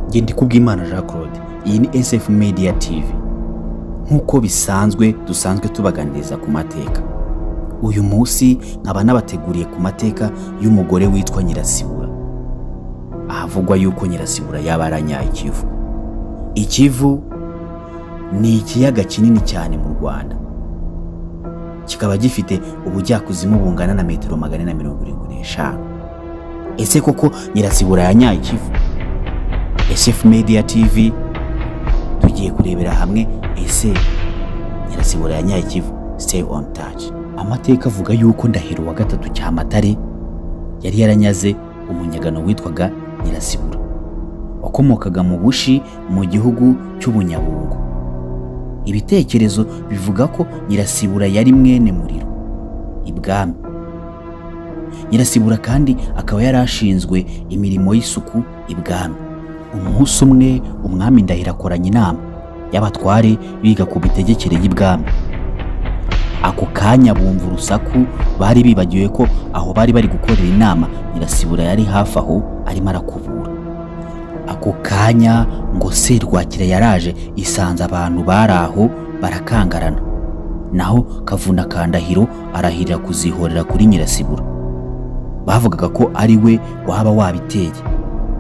njye ndi kubw'imana jean claude iyi ni sf media tv nk'uko bisanzwe dusanzwe tubaganiriza ku mateka uyu munsi nkaba nabateguriye ku mateka y'umugore witwa nyirasibura ahavugwa yuko nyirasibura yaba aranyaye ikivu ikivu ni ikiyaga kinini cyane mu rwanda kikaba gifite ubujyakuzimu bungana na metero magana na mirongo irindwi n'eshanu ese koko nyirasibura yanyaye ikivu sf media tv tugiye kurebera hamwe ese nyirasibura yanyaye ikivu stay on touch amateka avuga yuko ndahiro wa gatatu cyamatare yari yaranyaze umunyagano witwaga nyirasibura wakomokaga mu bushi mu gihugu cy'ubunyabungo ibitekerezo bivuga ko nyirasibura yari mwene muriro ibwami nyirasibura kandi akaba yari ashinzwe imirimo y'isuku ibwami umunsi umwe umwami ndahiro akoranye inama y'abatware biga ku mitegekere y'ibwami ako kanya bumva urusaku bari bibagiwe ko aho bari bari gukorera inama nyirasibura yari hafi aho arimo arakubura ako kanya ngo serwakira yaraje isanze abantu bari aho barakangarana naho kavuna kandahiro arahirira kuzihorera kuri nyirasibura bavugaga ko ari we waba wabiteye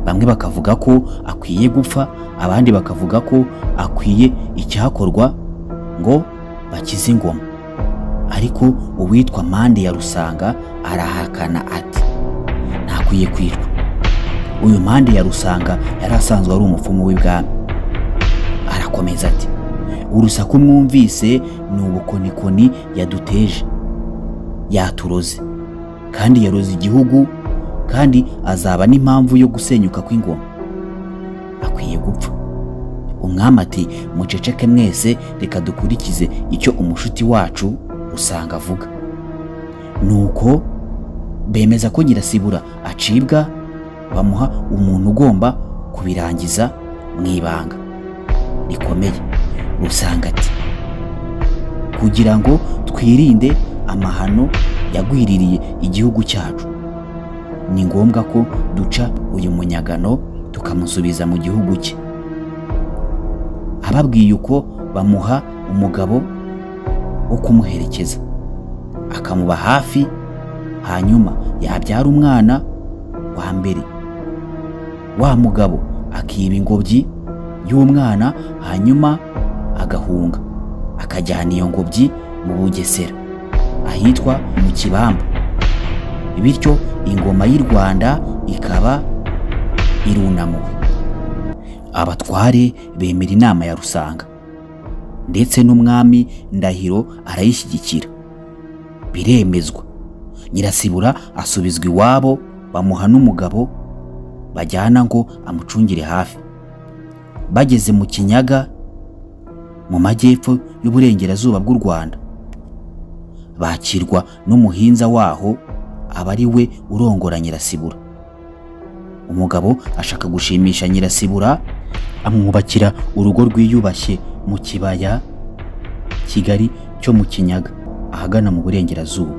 bamwe bakavuga ko akwiye gupfa abandi bakavuga ko akwiye icyakorwa ngo bakize ingoma ariko uwitwa mande ya rusanga arahakana ati ntakwiye kwicwa uyu mande ya rusanga yari asanzwe ari umupfumu w'ibwami arakomeza ati urusaku mwumvise ni ubukonikoni yaduteje yaturoze kandi yaroze igihugu kandi azaba n'impamvu yo gusenyuka kw'ingoma akwiye gupfa umwami ati muceceke mwese reka dukurikize icyo umushuti wacu usanga avuga nuko bemeza ko nyirasibura acibwa bamuha umuntu ugomba kubirangiza mu ibanga rikomeye rusanga ati kugira ngo twirinde amahano yagwiririye igihugu cyacu ni ngombwa ko duca uyu munyagano tukamusubiza mu gihugu cye ababwiye uko bamuha umugabo wo kumuherekeza akamuba hafi hanyuma yabyara umwana wa mbere wa mugabo akiba ingobyi y'umwana hanyuma agahunga akajyana iyo ngobyi mu bugesera ahitwa mu kibamba bityo ingoma y'u rwanda ikaba irunamuwe abatware bemera inama ya rusanga ndetse n'umwami ndahiro arayishyigikira biremezwa nyirasibura asubizwa iwabo bamuha n'umugabo bajyana ngo amucungire hafi bageze mu kinyaga mu majyepfo y'uburengerazuba bw'u rwanda bakirwa n'umuhinza waho aba ari we urongora nyirasibura umugabo ashaka gushimisha nyirasibura amwubakira urugo rwiyubashye mu kibaya kigali cyo mu kinyaga ahagana mu burengerazuba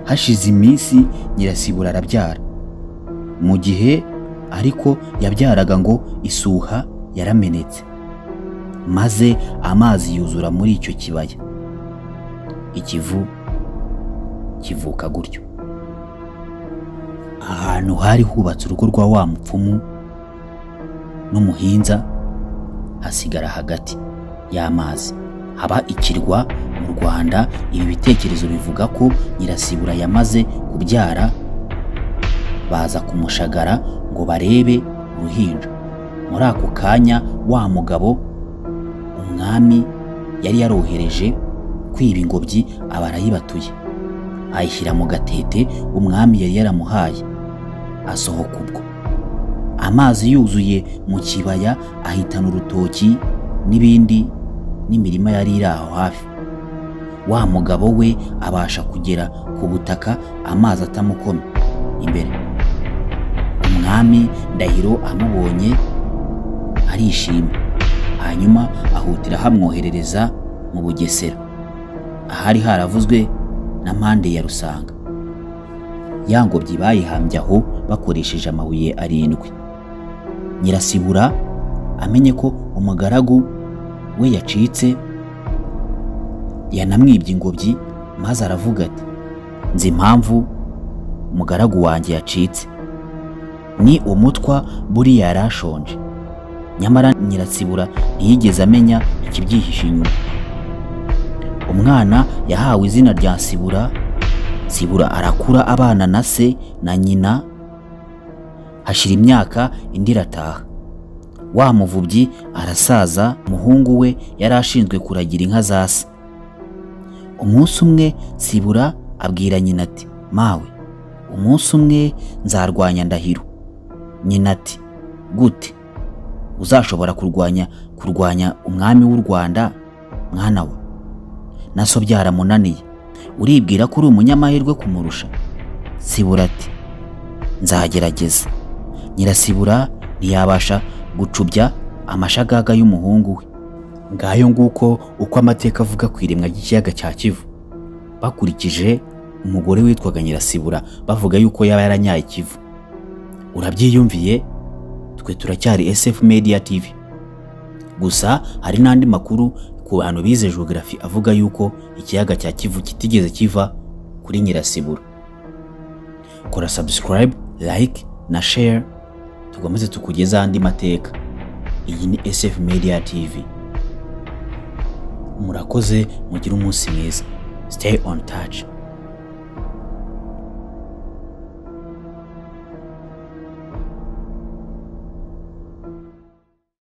hashize iminsi nyirasibura arabyara mu gihe ariko yabyaraga ngo isuha yaramenetse maze amazi yuzura muri icyo kibaya ikivu kivuka gutyo ahantu hari hubatse urugo rwa wa mupfumu n'umuhinza hasigara hagati y'amazi haba ikirwa mu rwanda ibi bitekerezo bivuga ko nyirasibura yamaze kubyara baza kumushagara ngo barebe uruhinja muri ako kanya wa mugabo umwami yari yarohereje kwiba ingobyi aba arayibatuye ayishyira mu gatete umwami yari yaramuhaye asohoka ubwo amazi yuzuye mu kibaya ahitana urutoki n'ibindi n'imirima yari iri aho hafi wa mugabo we abasha kugera ku butaka amazi atamukoma imbere umwami ndahiro amubonye arishima hanyuma ahutira hamwoherereza mu bugesera ahari haravuzwe na mpande ya rusanga ya ngobyi bayihambye aho bakoresheje amabuye arindwi nyirasibura amenye ko umugaragu we yacitse yanamwibye ingobyi maze aravuga ati nzi impamvu umugaragu wanjye yacitse ni umutwa buriya yari ashonje nyamara nyiratsibura ntiyigeze amenya ikibyihishe inyuma umwana yahawe izina rya Sibura Sibura arakura abana na se na nyina hashira imyaka indi irataha wa muvubyi arasaza umuhungu we yari ashinzwe kuragira inka za se umunsi umwe Sibura abwira nyina ati mawe umunsi umwe nzarwanya ndahiro nyina ati gute uzashobora kurwanya kurwanya umwami w'u rwanda mwana we naso byaramunaniye uribwira ko uri umunyamahirwe kumurusha sibura ati nzagerageza nyirasibura ntiyabasha gucubya amashagaga y'umuhungu we ngayo nguko uko amateka avuga ku iremwa ry'ikiyaga cya kivu bakurikije umugore witwaga nyirasibura bavuga yuko yaba yaranyaye ikivu urabyiyumviye twe turacyari SF Media TV gusa hari n'andi makuru ku bantu bize geography avuga yuko ikiyaga cya Kivu kitigeze kiva kuri Nyirasibura. Kora subscribe, like na share tukomeze tukugeza andi mateka. Iyi ni SF Media TV. Murakoze mugire umunsi mwiza. Stay on touch.